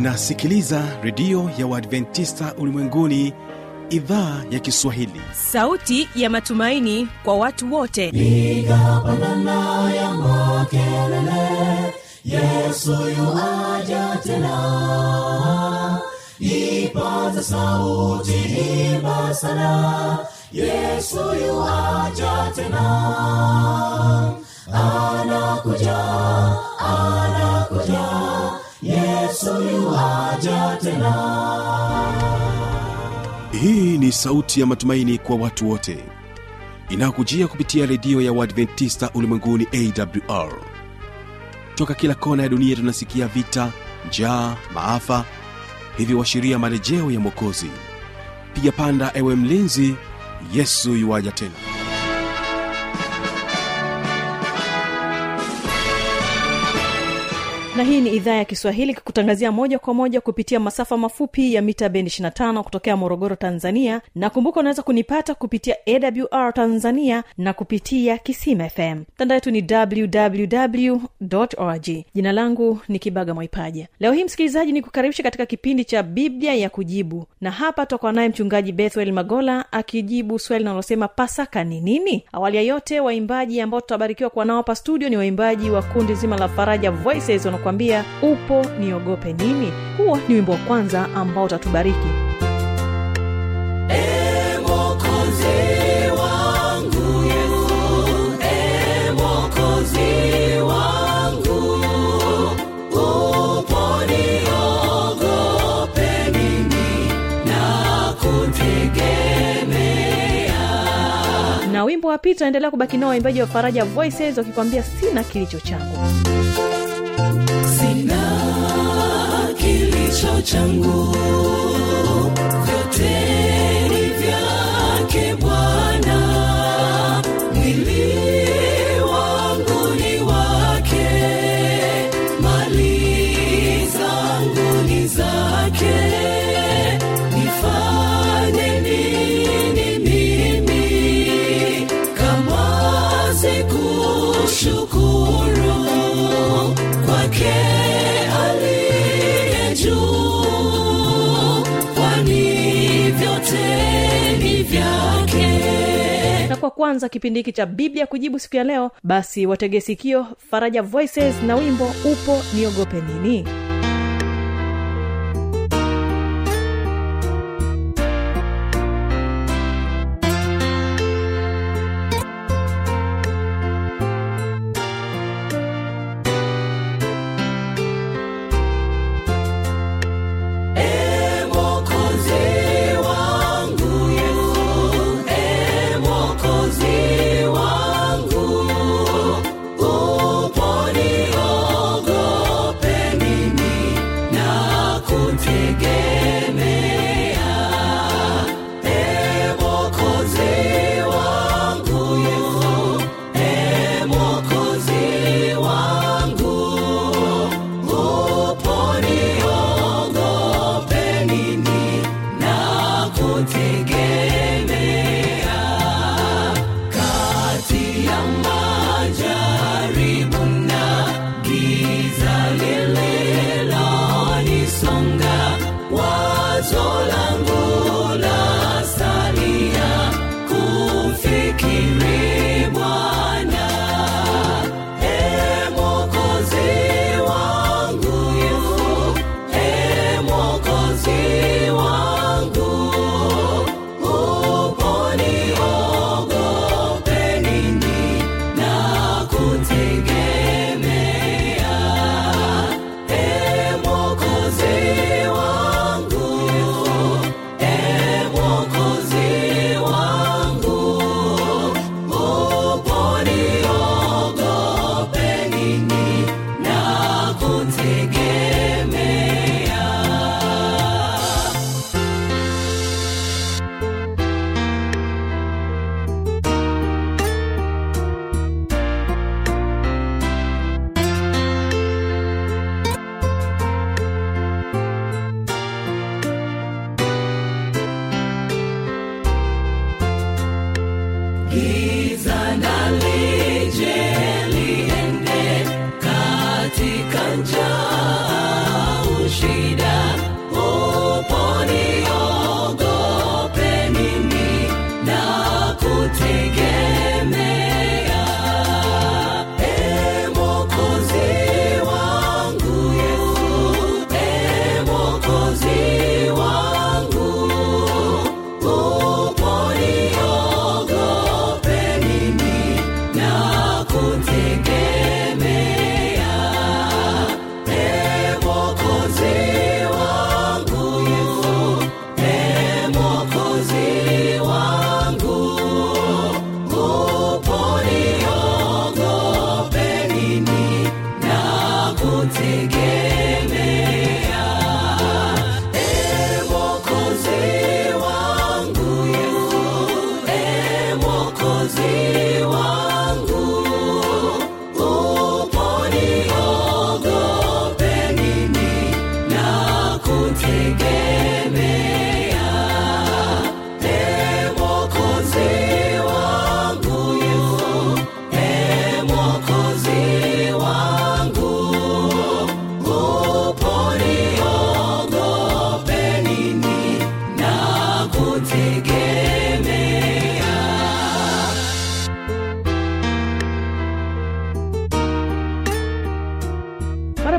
unasikiliza redio ya uadventista ulimwenguni idhaa ya kiswahili sauti ya matumaini kwa watu wote piga pandana ya makelele yesu yuaja tena ipaza sauti imba sana yesu yuaja tena anakuja anakuja yesu yuaja tena hii ni sauti ya matumaini kwa watu wote inayokujia kupitia redio ya uadventista ulimwenguni awr toka kila kona ya dunia tunasikia vita njaa maafa hivyo washiria marejeo ya mwokozi piga panda ewe mlinzi yesu yuwaja tena na hii ni idhaa ya kiswahili kikutangazia moja kwa moja kupitia masafa mafupi ya mita bendi 25 kutokea morogoro tanzania na kumbuka unaweza kunipata kupitia awr tanzania na kupitia kisima fm mtandao yetu ni www org jina langu ni kibaga mwaipaja leo hii msikilizaji ni kukaribisha katika kipindi cha biblia ya kujibu na hapa tutakuwa naye mchungaji bethwel magola akijibu swali linalosema pasaka ni nini awali ya yote waimbaji ambao tutabarikiwa kuwa nao hapa studio ni waimbaji wa kundi zima la faraja voices wanakuambia upo niogope nini huo ni wimbo wa kwanza ambao utatubariki E Mwokozi wangu, E Mwokozi wangu, upo niogope nini na kutegemea. na wimbo wa pili tunaendelea kubaki nao waimbaji wa faraja voices wakikwambia sina kilicho changu Sina kilicho changu, vyote ni vyake Bwana. Mwili wangu ni wake, mali zangu ni zake. Nifanye nini mimi kama sikushukuru kwake aliye juu, kwani vyote ni vyake. na kwa kwanza kipindi hiki cha biblia kujibu siku ya leo basi watege sikio faraja voices na wimbo upo niogope nini E Mwokozi wangu, E Mwokozi wangu, upo niogope nini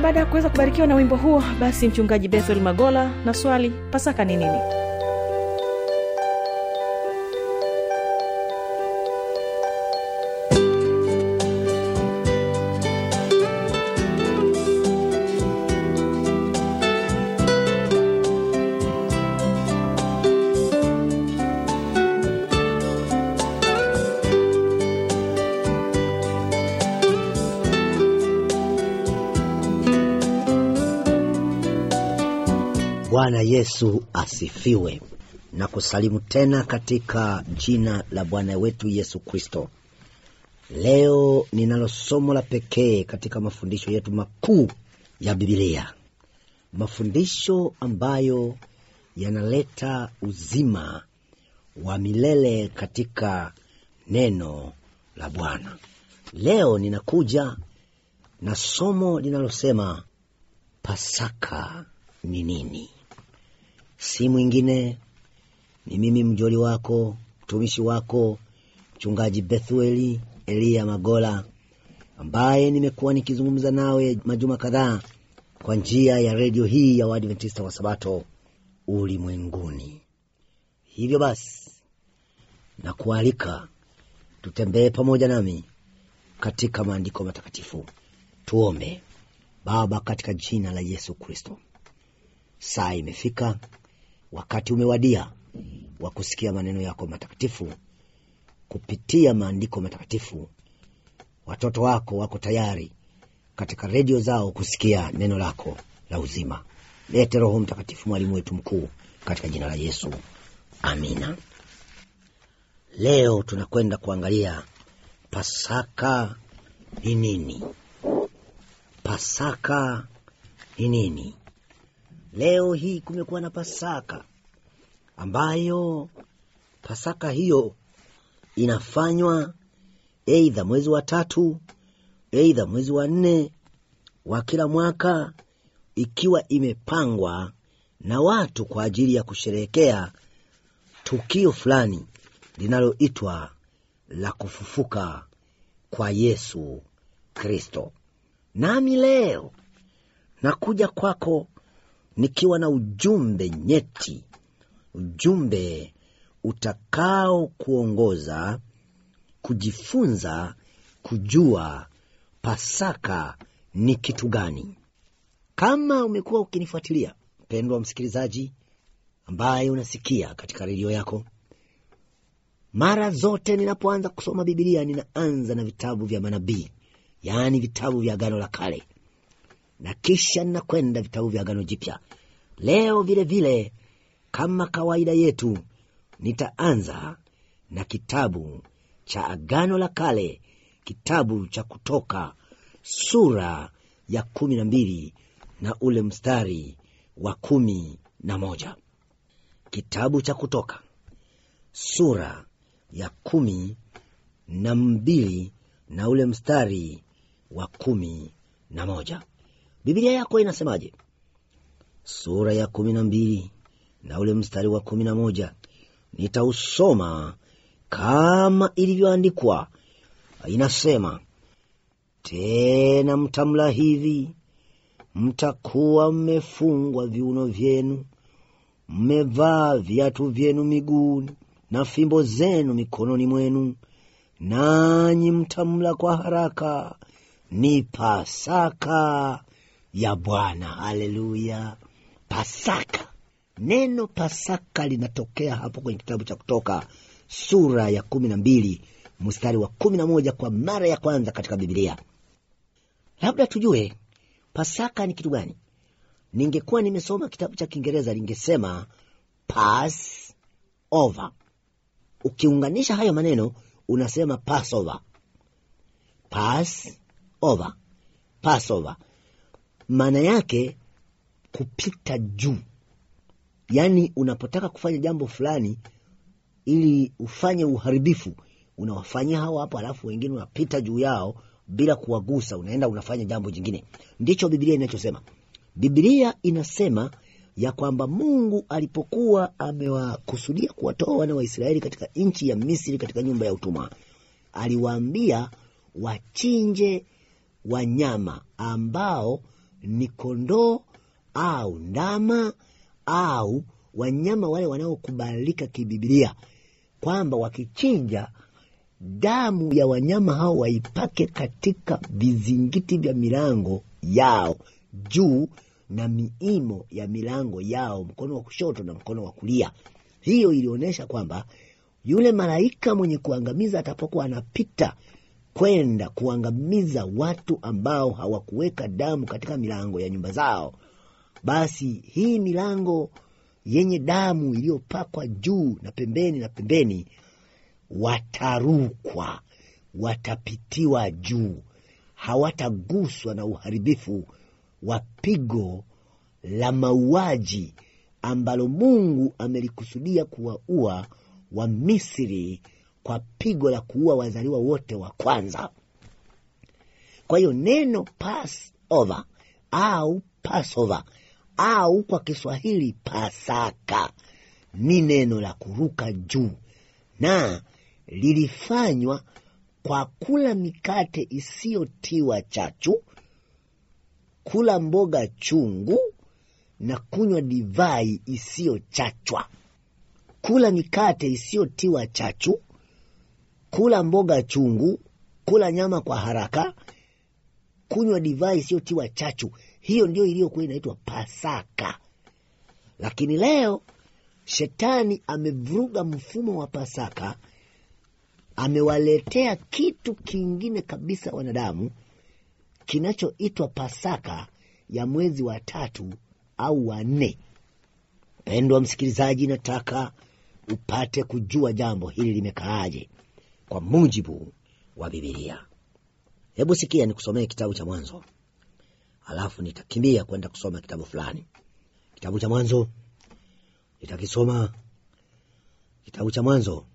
baada ya kuweza kubarikiwa na wimbo huo basi mchungaji bethel magola na swali pasaka ni nini bwana yesu asifiwe na kusalimu tena katika jina la bwana wetu yesu kristo leo ninalo somo la pekee katika mafundisho yetu makuu ya bibilia mafundisho ambayo yanaleta uzima wa milele katika neno la bwana leo ninakuja na somo linalosema pasaka ni nini si mwingine ni mimi mjoli wako mtumishi wako mchungaji bethueli eliya magola ambaye nimekuwa nikizungumza nawe majuma kadhaa kwa njia ya redio hii ya waadventista wa sabato ulimwenguni hivyo basi na kualika tutembee pamoja nami katika maandiko matakatifu tuombe baba katika jina la yesu kristo saa imefika wakati umewadia wa kusikia maneno yako matakatifu kupitia maandiko matakatifu watoto wako wako tayari katika redio zao kusikia neno lako la uzima lete roho mtakatifu mwalimu wetu mkuu katika jina la yesu amina leo tunakwenda kuangalia pasaka ni nini pasaka ni nini leo hii kumekuwa na pasaka ambayo pasaka hiyo inafanywa eidha mwezi wa tatu eidha mwezi wa nne wa kila mwaka ikiwa imepangwa na watu kwa ajili ya kusherehekea tukio fulani linaloitwa la kufufuka kwa yesu kristo nami leo nakuja kwako nikiwa na ujumbe nyeti ujumbe utakao kuongoza kujifunza kujua pasaka ni kitu gani kama umekuwa ukinifuatilia mpendwa msikilizaji ambaye unasikia katika redio yako mara zote ninapoanza kusoma bibilia ninaanza na vitabu vya manabii yaani vitabu vya agano la kale na kisha ninakwenda vitabu vya agano jipya leo vile vile kama kawaida yetu nitaanza na kitabu cha agano la kale kitabu cha kutoka sura ya kumi na mbili na ule mstari wa kumi na moja kitabu cha kutoka sura ya kumi na mbili na ule mstari wa kumi na moja bibilia yako inasemaje sura ya kumi na mbili na ule mstari wa kumi na moja nitausoma kama ilivyoandikwa inasema tena mtamla hivi mtakuwa mmefungwa viuno vyenu mmevaa viatu vyenu miguuni na fimbo zenu mikononi mwenu nanyi mtamla kwa haraka ni pasaka ya bwana haleluya pasaka neno pasaka linatokea hapo kwenye kitabu cha kutoka sura ya kumi na mbili mstari wa kumi na moja kwa mara ya kwanza katika bibilia labda tujue pasaka ni kitu gani ningekuwa nimesoma kitabu cha kiingereza ningesema pass over ukiunganisha hayo maneno unasema passover pass over passover maana yake kupita juu yaani unapotaka kufanya jambo fulani ili ufanye uharibifu unawafanyia hawa hapo alafu wengine unapita juu yao bila kuwagusa unaenda unafanya jambo jingine ndicho bibilia inachosema bibilia inasema ya kwamba mungu alipokuwa amewakusudia kuwatoa wana wa israeli katika nchi ya misri katika nyumba ya utumwa aliwaambia wachinje wanyama ambao ni kondoo au ndama au wanyama wale wanaokubalika kibibilia kwamba wakichinja damu ya wanyama hao waipake katika vizingiti vya milango yao juu na miimo ya milango yao mkono wa kushoto na mkono wa kulia hiyo ilionyesha kwamba yule malaika mwenye kuangamiza atapokuwa anapita kwenda kuangamiza watu ambao hawakuweka damu katika milango ya nyumba zao basi hii milango yenye damu iliyopakwa juu na pembeni na pembeni watarukwa watapitiwa juu hawataguswa na uharibifu wa pigo la mauaji ambalo mungu amelikusudia kuwaua wa misri kwa pigo la kuua wazaliwa wote wa kwanza kwa hiyo neno passover au passover au kwa kiswahili pasaka ni neno la kuruka juu na lilifanywa kwa kula mikate isiyotiwa chachu kula mboga chungu na kunywa divai isiyochachwa kula mikate isiyotiwa chachu kula mboga chungu kula nyama kwa haraka kunywa divai isiyotiwa chachu hiyo ndio iliyokuwa inaitwa pasaka lakini leo shetani amevuruga mfumo wa pasaka amewaletea kitu kingine kabisa wanadamu kinachoitwa pasaka ya mwezi wa tatu au wa nne mpendwa msikilizaji nataka upate kujua jambo hili limekaaje kwa mujibu wa bibilia hebu sikia nikusomee kitabu cha mwanzo alafu nitakimbia kwenda kusoma kitabu fulani kitabu cha mwanzo nitakisoma kitabu cha mwanzo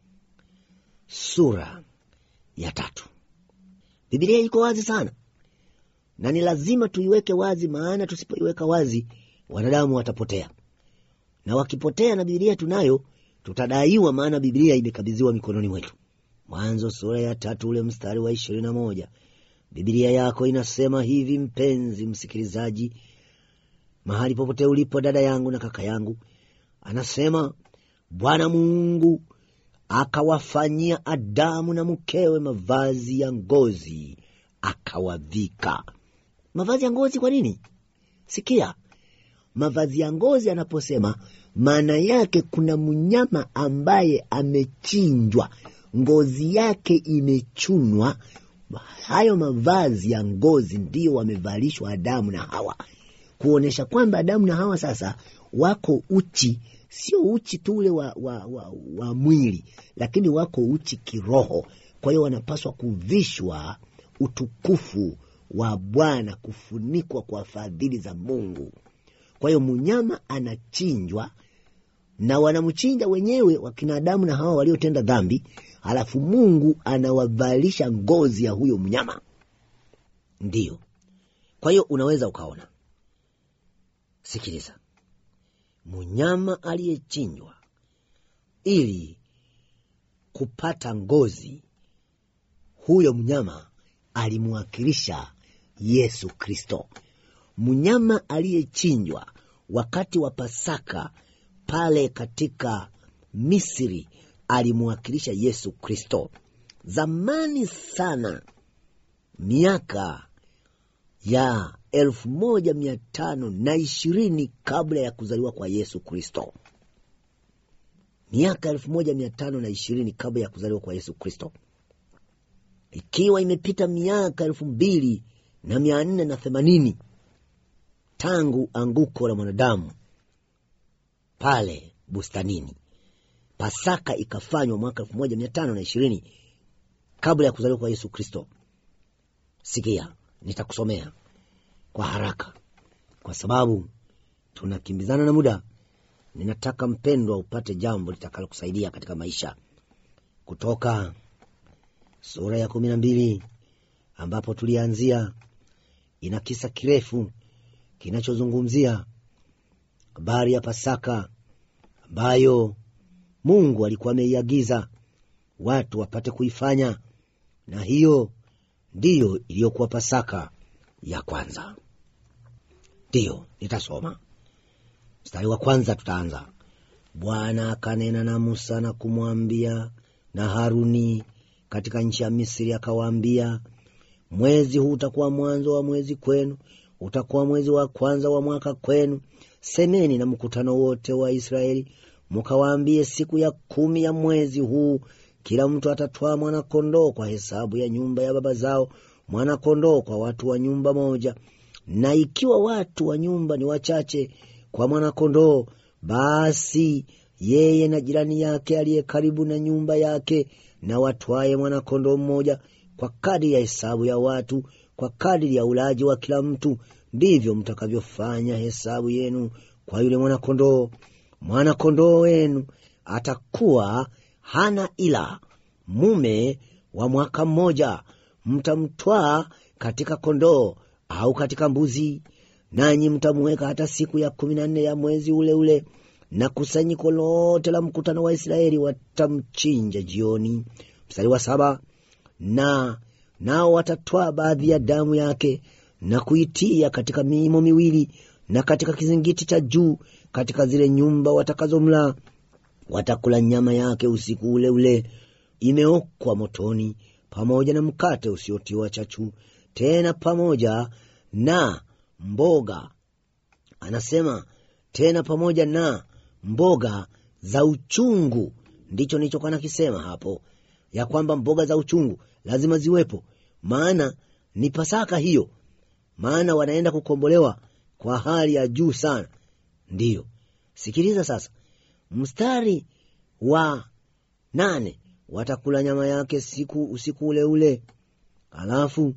sura ya tatu bibilia iko wazi sana na ni lazima tuiweke wazi maana tusipoiweka wazi wanadamu watapotea na wakipotea na bibilia tunayo tutadaiwa maana bibilia imekabidhiwa mikononi mwetu mwanzo sura ya tatu ule mstari wa ishirini na moja bibilia yako inasema hivi mpenzi msikilizaji mahali popote ulipo dada yangu na kaka yangu anasema bwana mungu akawafanyia adamu na mkewe mavazi ya ngozi akawavika mavazi ya ngozi kwa nini sikia mavazi ya ngozi anaposema maana yake kuna mnyama ambaye amechinjwa ngozi yake imechunwa hayo mavazi ya ngozi ndiyo wamevalishwa adamu na hawa kuonyesha kwamba adamu na hawa sasa wako uchi sio uchi tu ule wa, wa, wa, wa mwili lakini wako uchi kiroho kwa hiyo wanapaswa kuvishwa utukufu wa bwana kufunikwa kwa fadhili za mungu kwa hiyo mnyama anachinjwa na wanamchinja wenyewe wakina adamu na hawa waliotenda dhambi halafu mungu anawavalisha ngozi ya huyo mnyama ndiyo kwa hiyo unaweza ukaona sikiliza mnyama aliyechinjwa ili kupata ngozi huyo mnyama alimwakilisha yesu kristo mnyama aliyechinjwa wakati wa pasaka pale katika misri alimwakilisha yesu kristo zamani sana miaka ya elfu moja mia tano na ishirini kabla ya kuzaliwa kwa yesu kristo miaka elfu moja mia tano na ishirini kabla ya kuzaliwa kwa yesu kristo ikiwa imepita miaka elfu mbili na mia nne na themanini tangu anguko la mwanadamu pale bustanini pasaka ikafanywa mwaka elfu moja mia tano na ishirini kabla ya kuzaliwa kwa yesu kristo sikia nitakusomea kwa haraka kwa sababu tunakimbizana na muda ninataka mpendwa upate jambo litakalokusaidia katika maisha kutoka sura ya kumi na mbili ambapo tulianzia ina kisa kirefu kinachozungumzia habari ya pasaka ambayo mungu alikuwa ameiagiza watu wapate kuifanya na hiyo ndiyo iliyokuwa pasaka ya kwanza ndiyo nitasoma mstari wa kwanza tutaanza bwana akanena na musa na kumwambia na haruni katika nchi ya misri akawaambia mwezi huu utakuwa mwanzo wa mwezi kwenu utakuwa mwezi wa kwanza wa mwaka kwenu semeni na mkutano wote wa israeli mkawaambie siku ya kumi ya mwezi huu kila mtu atatwaa mwanakondoo kwa hesabu ya nyumba ya baba zao mwanakondoo kwa watu wa nyumba moja na ikiwa watu wa nyumba ni wachache kwa mwanakondoo basi yeye na jirani yake aliye karibu na nyumba yake na watwaye mwanakondoo mmoja kwa kadiri ya hesabu ya watu kwa kadiri ya ulaji wa kila mtu ndivyo mtakavyofanya hesabu yenu kwa yule mwanakondoo mwanakondoo wenu atakuwa hana ila mume wa mwaka mmoja mtamtwaa katika kondoo au katika mbuzi nanyi mtamuweka hata siku ya kumi na nne ya mwezi ule ule na kusanyiko lote la mkutano wa israeli watamchinja jioni mstari wa saba na nao watatwaa baadhi ya damu yake na kuitia katika miimo miwili na katika kizingiti cha juu katika zile nyumba watakazomla watakula nyama yake usiku ule ule imeokwa motoni pamoja na mkate usiotiwa chachu tena pamoja na mboga anasema tena pamoja na mboga za uchungu ndicho nilichokuwa nakisema hapo ya kwamba mboga za uchungu lazima ziwepo maana ni pasaka hiyo maana wanaenda kukombolewa kwa hali ya juu sana ndiyo sikiliza sasa mstari wa nane watakula nyama yake siku usiku ule ule alafu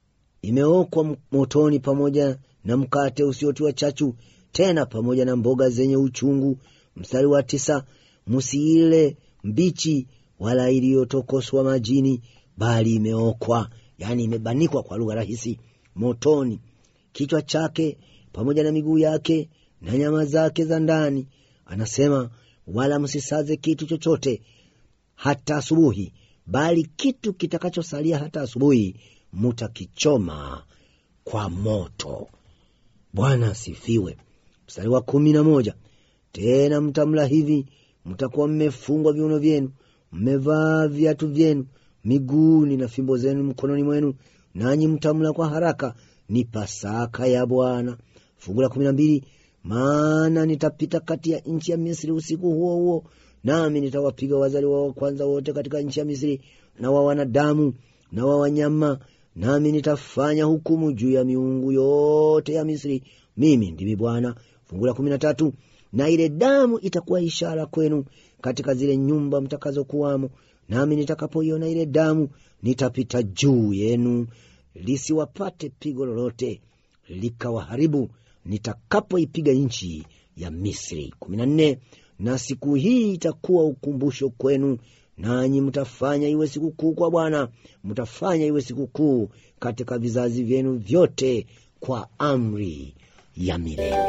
imeokwa motoni pamoja na mkate usiotiwa chachu tena pamoja na mboga zenye uchungu mstari wa tisa msiile mbichi wala iliyotokoswa majini bali imeokwa yaani imebanikwa kwa lugha rahisi motoni kichwa chake pamoja na miguu yake na nyama zake za ndani anasema wala msisaze kitu chochote hata asubuhi bali kitu kitakachosalia hata asubuhi mutakichoma kwa moto bwana asifiwe mstari wa kumi na moja tena mtamla hivi mtakuwa mmefungwa viuno vyenu mmevaa viatu vyenu miguuni na fimbo zenu mkononi mwenu nanyi mtamla kwa haraka ni pasaka ya bwana fungu la kumi na mbili maana nitapita kati ya nchi ya misri usiku huo huo nami nitawapiga wazaliwa wa kwanza wote katika nchi ya misri na wa wanadamu na wa wanyama nami nitafanya hukumu juu ya miungu yote ya misri mimi ndimi bwana fungu la kumi na tatu na ile damu itakuwa ishara kwenu katika zile nyumba mtakazokuwamo nami nitakapoiona ile damu nitapita juu yenu lisiwapate pigo lolote likawaharibu nitakapoipiga nchi ya misri kumi na nne na siku hii itakuwa ukumbusho kwenu nanyi mtafanya iwe sikukuu kwa bwana mtafanya iwe sikukuu katika vizazi vyenu vyote kwa amri ya milele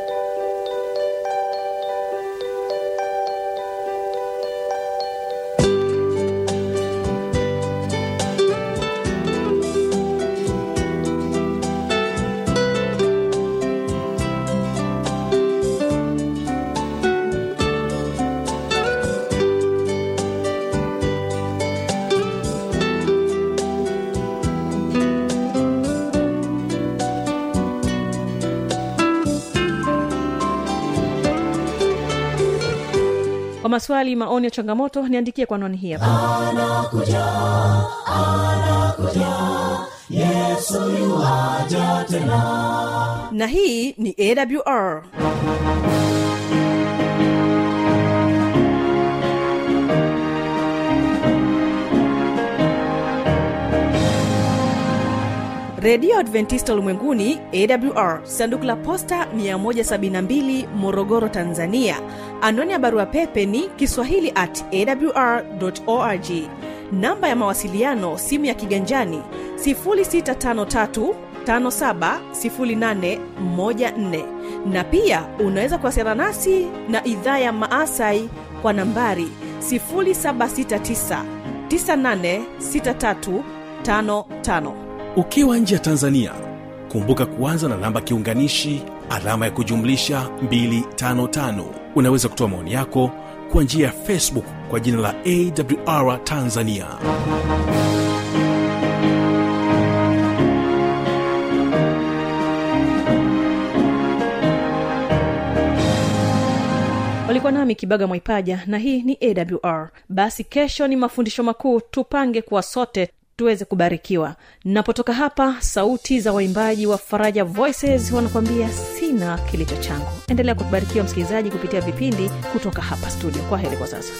kwa maswali maoni ya changamoto niandikie kwa noni hii hapa na hii ni awr redio adventista ulimwenguni awr sanduku la posta 172 morogoro tanzania anwani ya barua pepe ni kiswahili at awr org namba ya mawasiliano simu ya kiganjani 653 570814 na pia unaweza kuwasiliana nasi na idhaa ya maasai kwa nambari 769 986355 ukiwa nje ya tanzania kumbuka kuanza na namba kiunganishi alama ya kujumlisha 255 unaweza kutoa maoni yako kwa njia ya facebook kwa jina la awr tanzania walikuwa nami kibaga mwaipaja na hii ni awr basi kesho ni mafundisho makuu tupange kuwa sote tuweze kubarikiwa napotoka hapa sauti za waimbaji wa faraja voices wanakuambia sina kilicho changu endelea kubarikiwa msikilizaji kupitia vipindi kutoka hapa studio kwa heri kwa sasa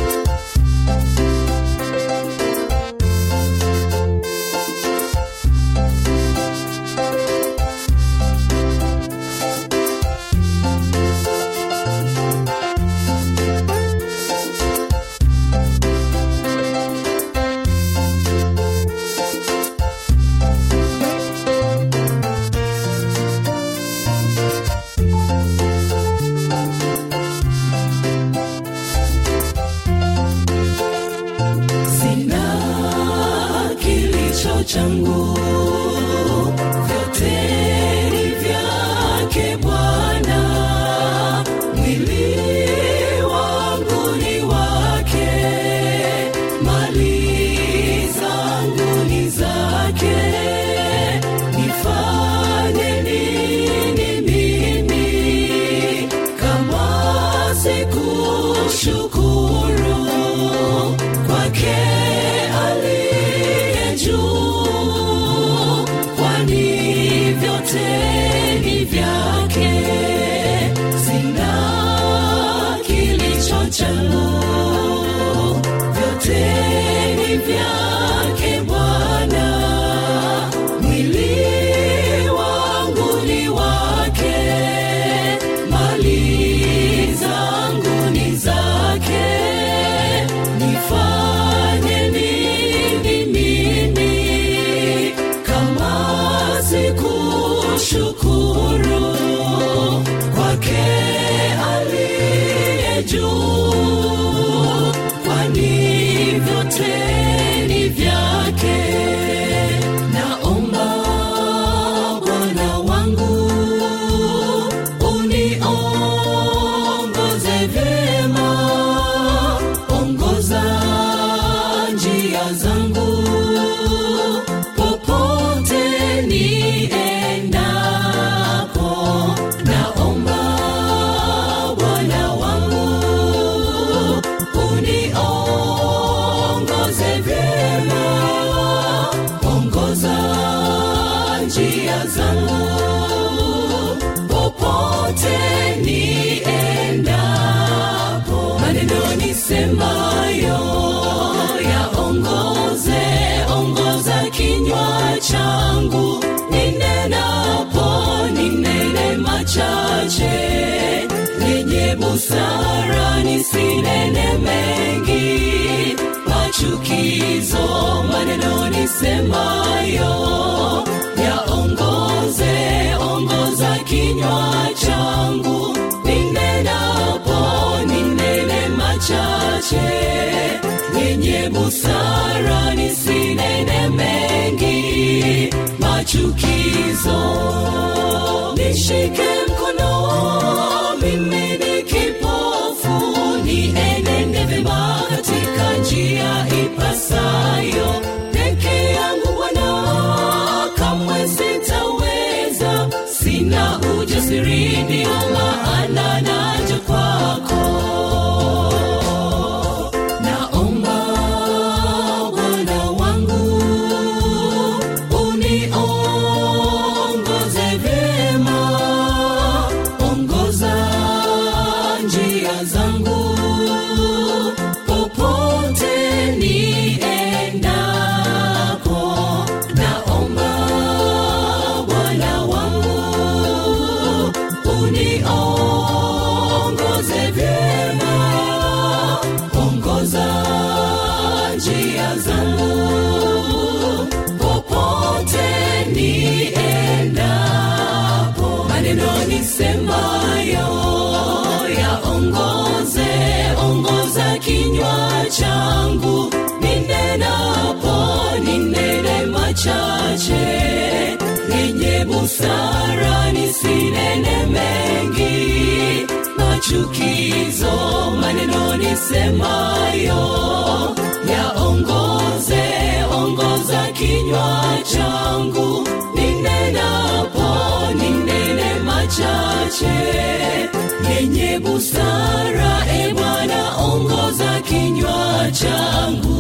sina kilicho changu vyote ni vyake bwana mwili wangu ni wake mali zangu ni zake nifanye nini mimi kama sikushukuru kwake aliye juu kwani vyote ni vyake sina kilicho changu vyote ni vyake bwana mwili wangu ni wake mali zangu ni zake nifanye nini mimi kama sikushukuru kwake aliye juu kwani vyote ni vyake naomba bwana wangu uniongoze vyema ongoza njia zangu popote niendapo naomba bwana wangu uniongoze vyema ongoza njia zangu popote niendapo maneno nisemayo yaongoze ongoza kinywa changu ninenapo ninene machache yenye busara nisinene mengi machukizo maneno nisemayo yaongoze ongoza kinywa changu ninenapo ninene machache yenye busara nisinene mengi machukizo nishike mkono mimi ni kipofu nienende vema katika njia ipasayo peke yangu bwana kamwe sitaweza sina ujasiri ndio maana naja kwako naomba bwana wangu uniongoze vyema ongoza njia zangu popote niendapo naomba bwana wangu uniongoze yenye busara nisinene mengi machukizo maneno nisemayo yaongoze ongoza kinywa changu ninenapo ninene machache yenye busara e bwana ongoza kinywa changu